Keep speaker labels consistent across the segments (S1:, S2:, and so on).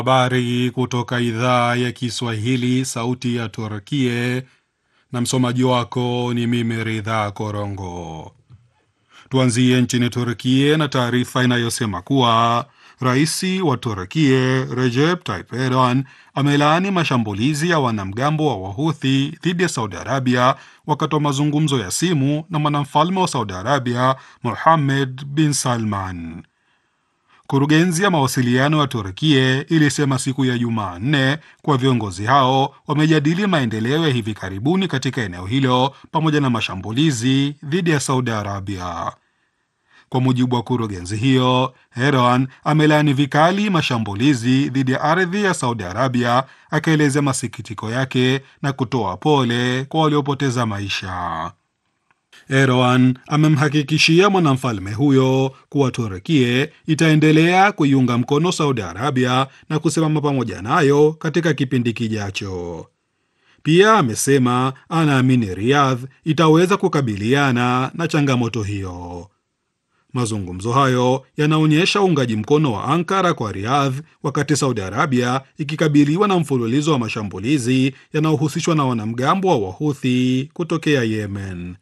S1: Habari kutoka idhaa ya Kiswahili, sauti ya Turkie, na msomaji wako ni mimi Ridha Korongo. Tuanzie nchini Turkie na taarifa inayosema kuwa rais wa Turkie Recep Tayyip Erdogan amelaani mashambulizi ya wanamgambo wa Wahuthi dhidi ya Saudi Arabia wakati wa mazungumzo ya simu na mwanamfalme wa Saudi Arabia Mohammed bin Salman. Kurugenzi ya mawasiliano ya Turkie ilisema siku ya Jumanne kuwa viongozi hao wamejadili maendeleo ya hivi karibuni katika eneo hilo pamoja na mashambulizi dhidi ya Saudi Arabia. Kwa mujibu wa kurugenzi hiyo, Erdogan amelaani vikali mashambulizi dhidi ya ardhi ya Saudi Arabia, akaelezea masikitiko yake na kutoa pole kwa waliopoteza maisha. Erdogan amemhakikishia mwanamfalme huyo kuwa Turkie itaendelea kuiunga mkono Saudi Arabia na kusimama pamoja nayo katika kipindi kijacho. Pia amesema anaamini Riyadh itaweza kukabiliana na changamoto hiyo. Mazungumzo hayo yanaonyesha uungaji mkono wa Ankara kwa Riyadh wakati Saudi Arabia ikikabiliwa na mfululizo wa mashambulizi yanayohusishwa na wanamgambo wa Wahuthi kutokea Yemen.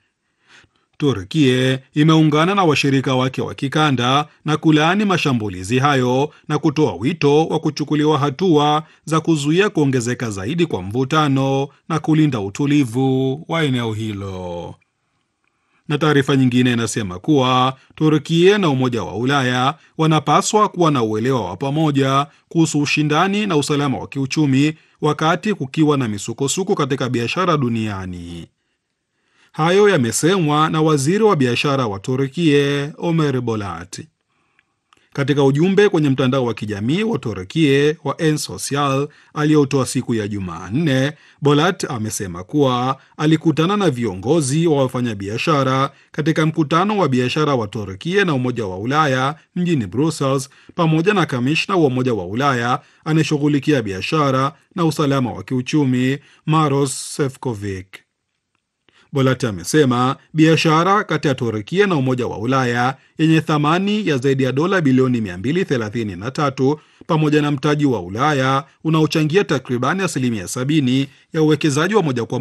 S1: Turkie imeungana na washirika wake wa kikanda na kulaani mashambulizi hayo na kutoa wito wa kuchukuliwa hatua za kuzuia kuongezeka zaidi kwa mvutano na kulinda utulivu wa eneo hilo. Na taarifa nyingine inasema kuwa Turkie na Umoja wa Ulaya wanapaswa kuwa na uelewa wa pamoja kuhusu ushindani na usalama wa kiuchumi wakati kukiwa na misukosuko katika biashara duniani. Hayo yamesemwa na waziri wa biashara wa Turkie Omer Bolat katika ujumbe kwenye mtandao wa kijamii wa Turkie wa Ensocial aliyotoa siku ya Jumanne. Bolat amesema kuwa alikutana na viongozi wa wafanyabiashara katika mkutano wa biashara wa Turkie na Umoja wa Ulaya mjini Brussels, pamoja na kamishna wa Umoja wa Ulaya anayeshughulikia biashara na usalama wa kiuchumi Maros Sefcovic. Bolat amesema biashara kati ya Turkia na Umoja wa Ulaya yenye thamani ya zaidi ya dola bilioni 233 pamoja na mtaji wa Ulaya unaochangia takribani asilimia 70 ya uwekezaji wa moja kwa